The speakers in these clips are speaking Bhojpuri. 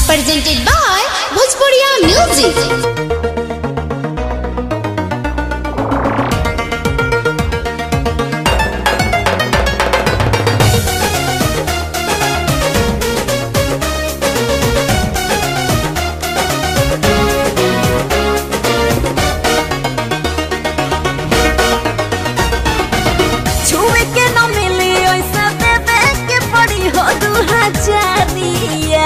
presented by Bhojpuriya Music. छुए के न मिली ओइसे देवे के पड़ी हो दू हजारिया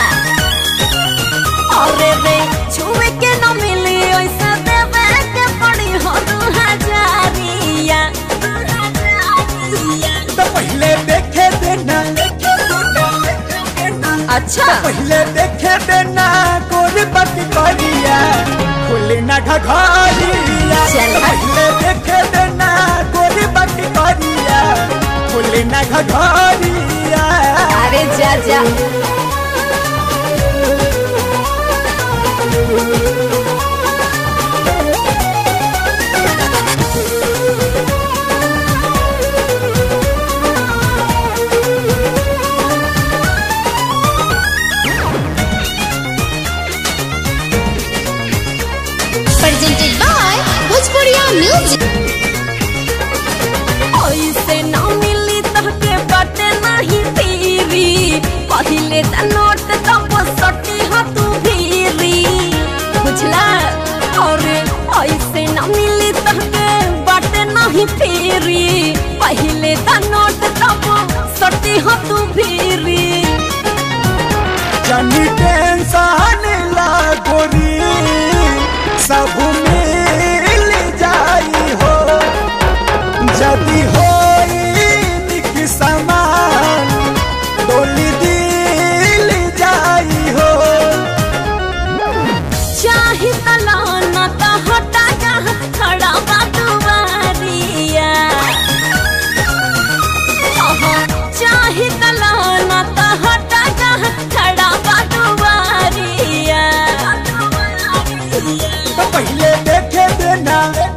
अरे रे छुए के न मिली ओइसे देवे के पड़ी हो दू हजारिया दू हजारिया। तो पहले देखे देना अच्छा पहले देखे देना गोरी बाती करिया खुली ना घघरिया चल। तो पहले देखे देना गोरी बाती करिया खुली ना घघरिया अरे जा जा Presented by Bhojpuriya Music. ओइसे न मिली तहके बाटे नाही तेरी पहिले त नोट तब सटी ह तू भीरी बुझला और ऐसे न मिली तहके बाटे नाही तेरी पहिले त नोट तब सटी ह तू भीरी जनी टेंशन ला गोरी सब मिल जाई हो जदी होई निक समान डोली दिल जाई हो चाही तलाना त हटा जा खड़ा बा दुआरिया आहा, चाही तलाना त हटा जा खड़ा बा दुआरिया तो पहले देखे देना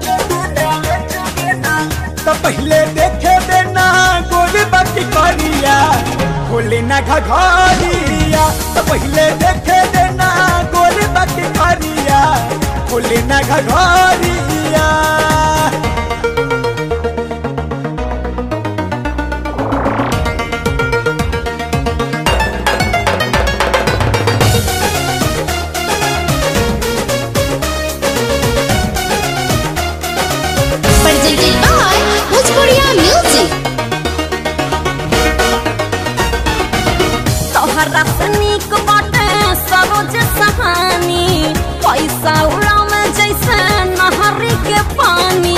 तो पहले देखे देना गोरी बाती करिया खोली ना घघरिया तो पहले देखे देना गोरी बाती करिया खोली ना घघरिया Presented by Bhojpuriya Music. तोहरा से नीक बाटे सरोज सहानी पैसा उड़ावे जैसे नहरी के पानी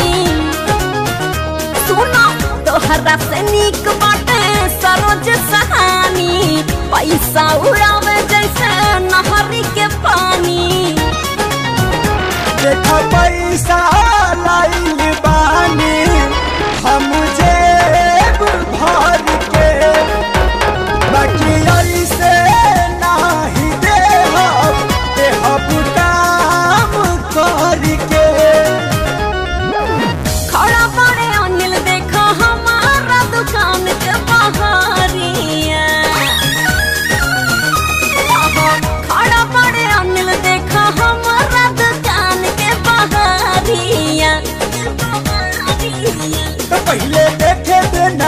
सुनो तोहरा से नीक बाटे सरोज सहानी पैसा उड़ावे जैसे नहरी के पानी देखा पैसा लाइल बानी हम जेब भर के बाकी ऐसे नाही देहब देहब काम करके खड़ा पड़े अनिल देखो हमारा दुकान के बहारिया खड़ा पड़े अनिल देखो हमारा दुकान के बहारिया तो पहले देखे देना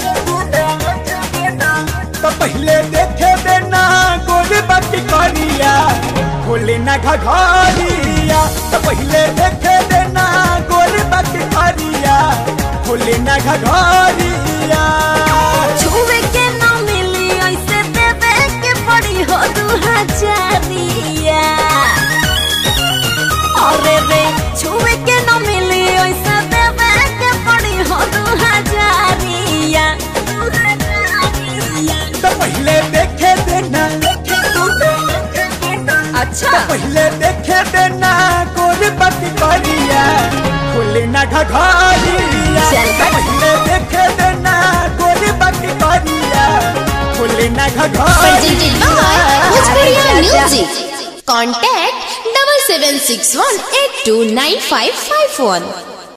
तो पहले देखे देना गोरी बाती करिया खोली ना घघरिया तो पहले देखे देना गोरी बाती करिया खोली ना घघरिया छुए के ना मिली ऐसे देवे के पड़ी हो दू हजारिया अरे रे छुए के ना मिली ऐसे देवे के पड़ी हो दू हजारिया दू हजारिया। तो पहले देखे देना अच्छा पहले देखे देना गोरी बाती करिया खोली ना घघरिया चल तो पहले देखे देना गोरी बाती करिया खोली ना Presented by Bhojpuriya अरे जा, जा। Music. Contact double seven six one eight two nine five five one.